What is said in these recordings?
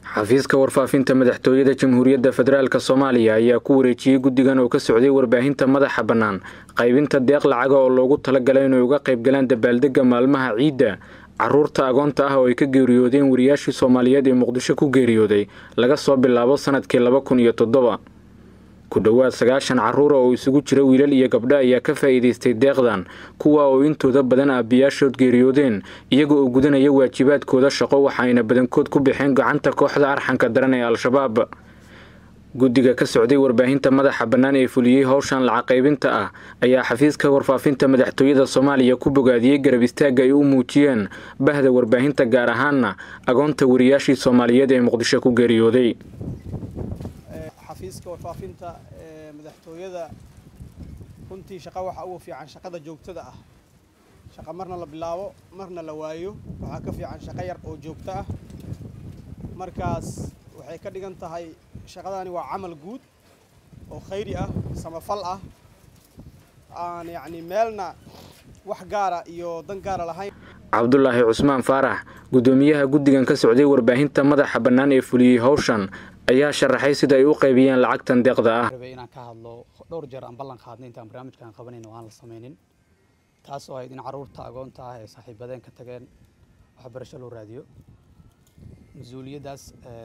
xafiiska warfaafinta madaxtooyada jamhuuriyadda federaalk soomaaliya ayaa ku wareejiyey guddigan oo ka socday warbaahinta madaxa bannaan qaybinta deeq lacaga oo loogu talagalay inay uga qaybgalaan dabaaldegga maalmaha ciidda caruurta agoonta ah oo ay ka geeriyoodeen wariyaashii soomaaliyeed ee muqdisho ku geeriyooday laga soo bilaabo sanadkii laba kun iyo toddoba ku dhowaad sagaashan carruura oo isugu jira wiilal iyo gabdho ayaa ka faa'iidaystay deeqdan kuwa oo intooda badan aabbiyaashood geeriyoodeen iyaga oo gudanaya waajibaadkooda shaqo waxaayna badankood ku baxeen gacanta kooxda arxanka daran ee al-shabaab guddiga ka socday warbaahinta madaxa bannaan ee fuliyey howshan lacag qaybinta ah ayaa xafiiska warfaafinta madaxtooyada soomaaliya ku bogaadiyey garab istaagga ay u muujiyeen bahda warbaahinta gaar ahaanna agoonta wariyaashii soomaaliyeed ee muqdisho ku geeriyooday xafiiska warfaafinta ee madaxtooyada runtii shaqa waxa ugu fiican shaqada joogtada ah shaqa marna la bilaabo marna la waayo waxaa ka fiican shaqo yar oo joogto ah markaas waxay ka dhigan tahay shaqadani waa camal guud oo khayri ah samafal ah aan yacni meelna wax gaara iyo dan gaara lahayn cabdulaahi cusmaan faarax guddoomiyaha guddigan ka socday warbaahinta madaxa bannaan ee fuliyey howshan ayaa sharaxay sida ay u qaybiyeen lacagtan deeqda ah inaan ka hadlo dhowr jeer aan ballan qaadnay intaan barnaamijkan qabanayna oo aan la samaynin taasoo ahayd in carruurta agoonta ah ee saaxiibadeen ka tageen waxbarasho loo raadiyo mas-uuliyaddaas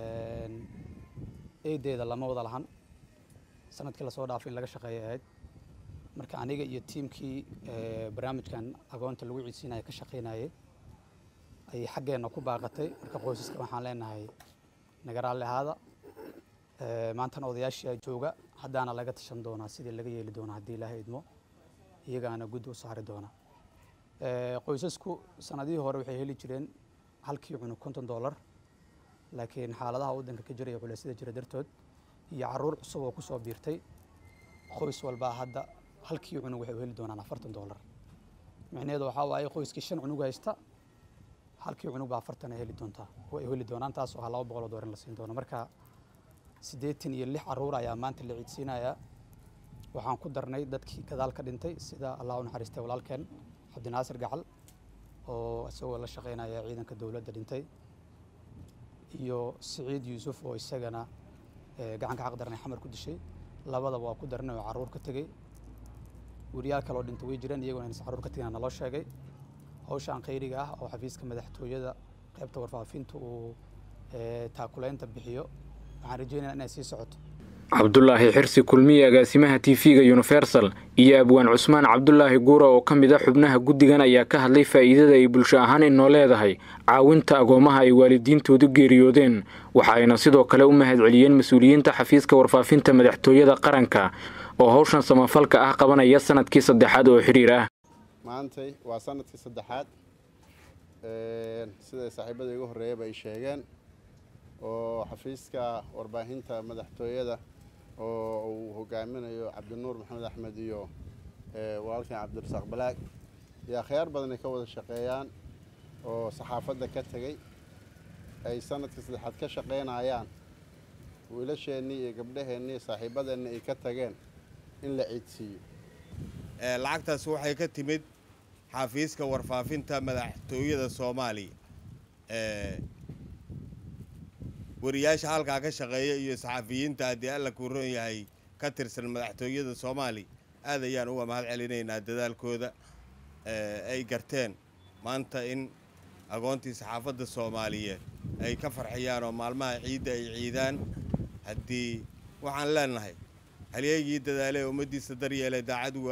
eedeeda lama wada lahan sanadkii lasoo dhaafay in laga shaqeeyay ahayd marka aniga iyo tiimkii barnaamijkan agoonta lagu ciidsiinaya ka shaqaynayay ayay xaggeenna ku baaqatay marka qoysaska waxaan leenahay nagaraalli ahaada maantana odayaashii jooga haddaana laga tashan doonaa sidii laga yeeli doonaa haddii ilaahay idmo iyagaana guddi u saari doona qoysasku sanadihii hore waxay heli jireen halkii cunug konton dollar laakiin xaaladaha waddanka ka jira iyo culeysyada jira dartood iyo carruur cusub oo kusoo biirtay qoys walbaa hadda halkii cunug waxay u heli doonaan afartan dollar micnaheedu waxaa waaye qoyskii shan cunug haysta halkii cunug baa afartan ay heli doontaa oo ay heli doonaan taas oo ah laba boqol oo doolar in la siin doono marka siddeetan iyo lix carruur ayaa maanta la ciidsiinayaa waxaan ku darnay dadkii gadaal ka dhintay sida allah u naxariistay walaalkeen cabdinaasir gacal oo isagoo la shaqaynaya ciidanka dowladda dhintay iyo siciid yuusuf oo isagana gacanka xaq darnay xamar ku dishay labadaba waa ku darnay oo carruur ka tegey weriyaal kaloo dhintay way jireen iyagoo inaysan carruur ka tegina naloo sheegay hawshaan khayriga ah oo xafiiska madaxtooyada qaybta warfaafinta uu taakulaynta bixiyo waxaan rajeynaya inay sii socoto cabdulaahi xirsi kulmiye agaasimaha t v-ga universal iyo abwaan cusmaan cabdulaahi guura oo ka mid a xubnaha guddigan ayaa ka hadlay faa'iidada ay bulsho ahaan inoo leedahay caawinta agoomaha ay waalidiintoodu geeriyoodeen waxa ayna sidoo kale u mahad celiyeen mas-uuliyiinta xafiiska warfaafinta madaxtooyada qaranka oo howshan samafalka ah qabanaya sanadkii saddexaad oo xidhiir ah maantay waa sanadkii saddexaad siday saaxiibada igu horreeyaba ay sheegeen oo xafiiska warbaahinta madaxtooyada oo uu hogaaminayo cabdinuur maxamed axmed iyo walaalkan cabdirasaaq balaag iyo akhyaar badan ay ka wada shaqeeyaan oo saxaafadda ka tegey ay sanadkii saddexaad ka shaqaynayaan wiilasheennii iyo gabdhaheennii saaxiibadeenni ay ka tageen in la ciidsiiyo lacagtaas waxay ka timid xafiiska warfaafinta madaxtooyada soomaaliya wariyaasha halkaa ka shaqeeya iyo saxafiyiinta haddii alla kuu ron yahay ka tirsan madaxtooyada soomaaliya aad ayaan uga mahad celinaynaa dadaalkooda ay garteen maanta in agoontii saxaafadda soomaaliyeed ay ka farxiyaan oo maalmaha ciidda ay ciidaan haddii waxaan leenahay halyeegii dadaalee ummaddiisa daryeelay daacad